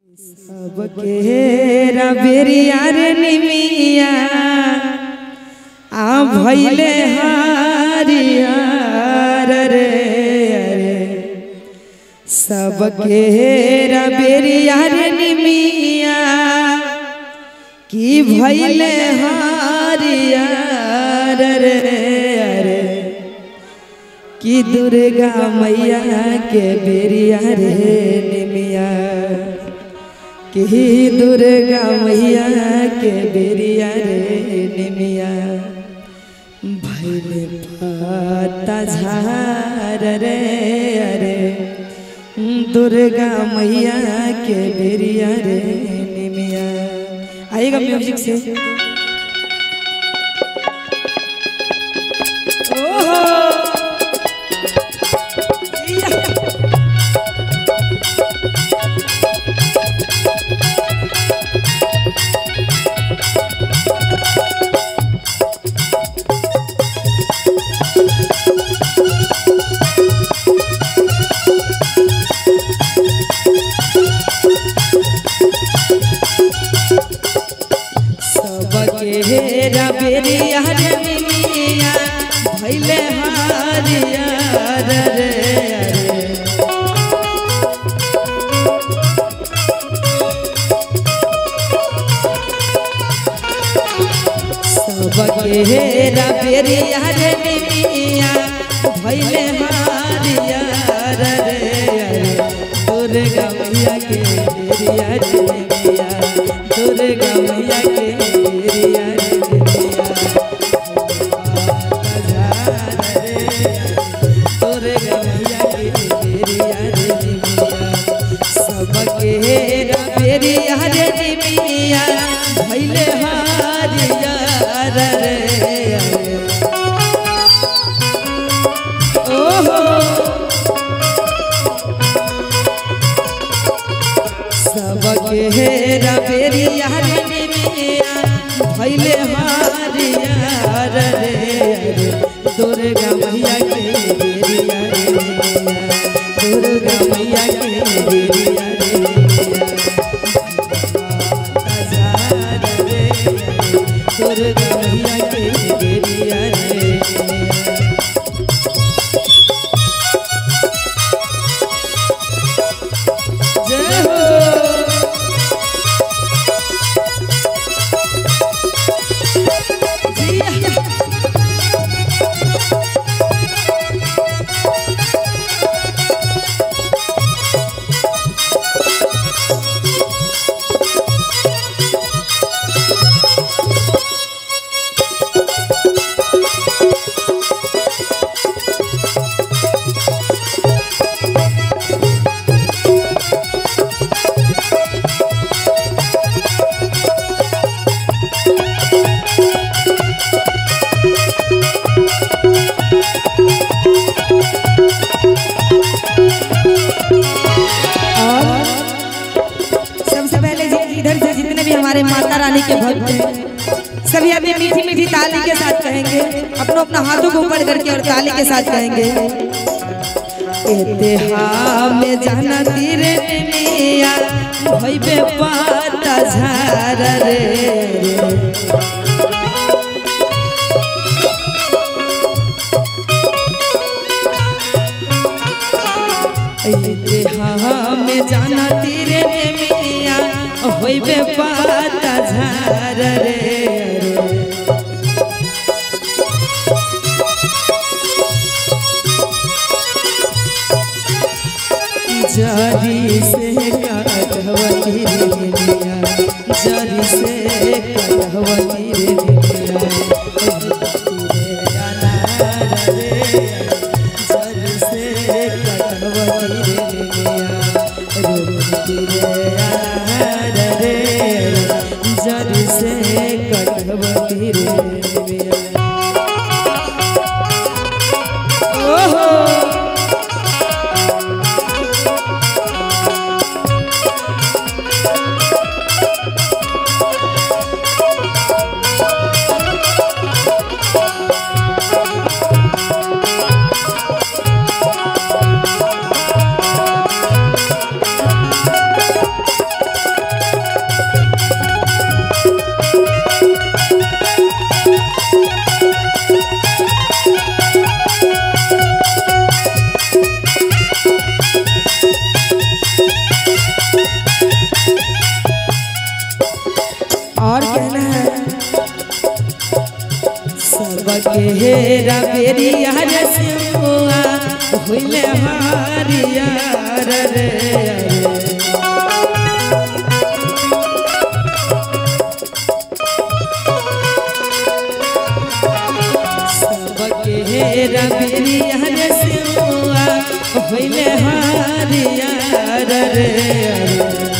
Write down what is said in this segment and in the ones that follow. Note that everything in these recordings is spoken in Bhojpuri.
सबके रबेरिया रे निमिया आ भैले हरियर रे अरे सबके रबेरिया रे निमिया की भैले हरियर रे अरे कि दुर्गा मैया के बेरिया रे निमिया कि दुर्गा मैया के बेरिया रे निमिया भैले पता झार रे अरे दुर्गा मैया के बेरिया रे निमिया आएगा म्यूजिक से ओहो सबके रबेरिया रे मिमिया भैले हरियर रे अरे सबके रबेरिया रे मिमिया भैले हरियर रे अरे दुर्गा मैया के बेरिया रे मिमिया दुर्गा मैया के बेरिया रे मिमिया दुर्गा मैया के बेरिया रे मिमिया सबके रबेरिया रे मिमिया भैले हरियर रे ओहो सबके रबेरिया रे मिमिया भैले हरियर रे अरे दुर्गा मैया के बेरिया रे मिमिया दुर्गा मैया के बेरिया रे मिमिया हजार रे अरे दुर्गा मैया के बेरिया रे मिमिया जय हो जिया और सबसे पहले जी इधर से जितने भी हमारे माता रानी के भक्त हैं सभी अपनी मीठी मीठी ताली के साथ कहेंगे अपनों अपना हाथों को ऊपर करके और ताली के साथ कहेंगे एतेहा में जाना तीरे मिया भइबे पाता झार रे एतेहा में जाना तीरे मिया होइबे पाता झार रे रे जरी से कटवती रे मिया जरी से कटवती रे मिया रे अनार रे जरी से कटवती रे मिया रोती रे अनार रे जरी से कटवती रे मिया ओहो और कहना है सबके हेरा बेरी हर सिमुआ होइले हारियार रे सबके हेरा बेरी हर सिमुआ होइले हारियार रे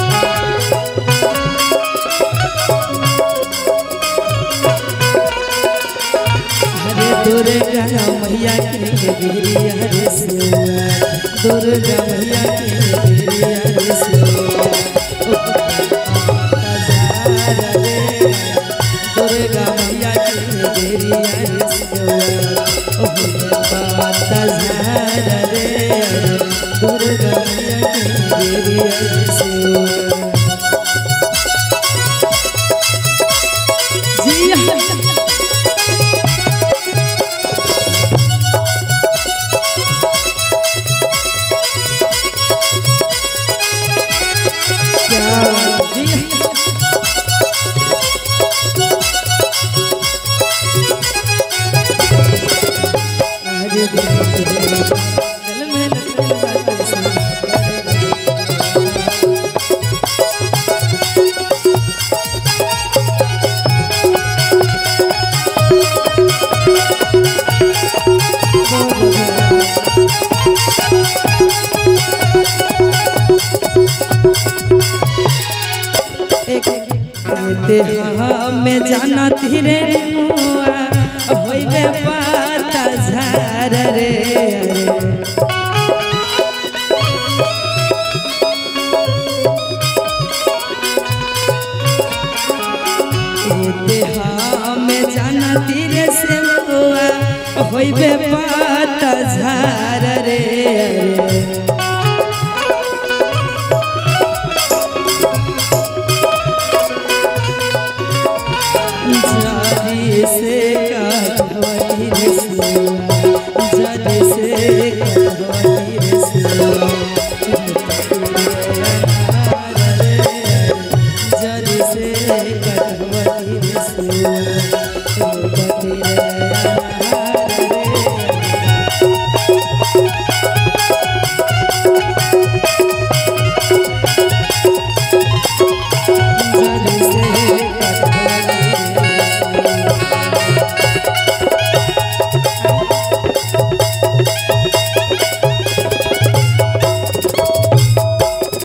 हरे दुर्गा मैया के गिरिया रे सिवा दुर्गा मैया के गिरिया रे सिवा दुर्गा मैया के गिरिया रे सिवा रे दुर्गा मैया के गिरिया रे सिवा जी हाँ। क्या जी आज दिल में लगन बात सुन एक कहते हमें जाना धीरे मुआ होइबे पाता झार रे कहते हमें जाना धीरे से मुआ होइबे पाता झार रे